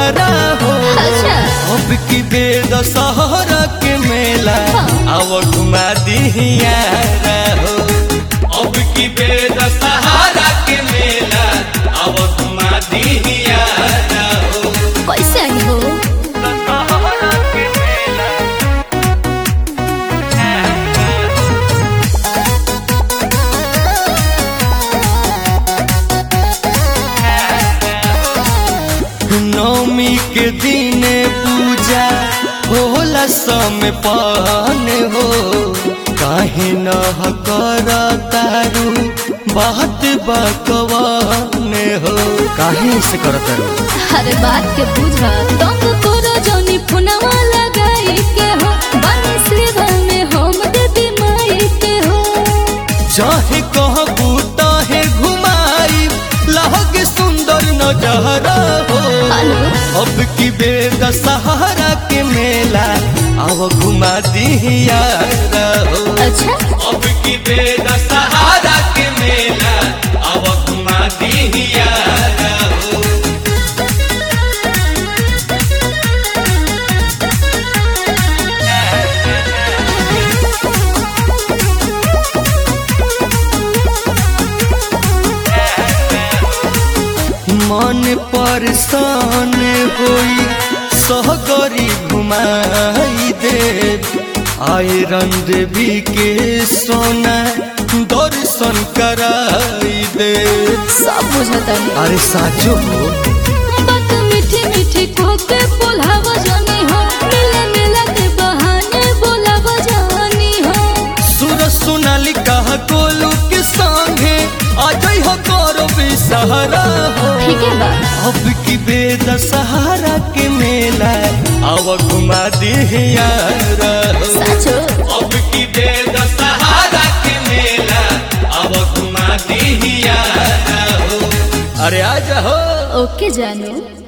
जहरा हो अच्छा अब की बेद सहरा के मेला अब घुमा दिहियारा हो अब की बेद सहारा के मेला अब घुमा दिहियारा हो कैसे आई हो सहारा के मेला नवमी के दिन पूजा होला समय पान हो काहे न कर तारू बात बकवान हो काहे से कर तारू हर बात के बुझा तंग करो जोनी पुनवा लगाई के हो बने सेवा में हम देवी माई के हो चाहे कहबू ताहे घुमाई लहग सुंदर नजरा हो हेलो अब की बेद सहारा के मेला अब घुमा दिहियारा हो अच्छा अब की बेद सहारा के मेला अब घुमा दिहियारा हो मन परेशान होई सहगरी घुमाई दे आए रंग भी के सोना दर्शन कराई दे सब बुझता है अरे साचो हो बात मीठी मीठी को के बोलावा जानी हो मिले मिला के बहाने बोलावा जानी हो सुर सुनाली कहा गोलू के संगे अजय हो करो सहारा हो ठीक है बा अब की बेद सहारा के मेला अब घुमा दिहियारा हो साचो अब की बेद सहारा के मेला अब घुमा दिहियारा हो अरे आ जाओ ओके जानू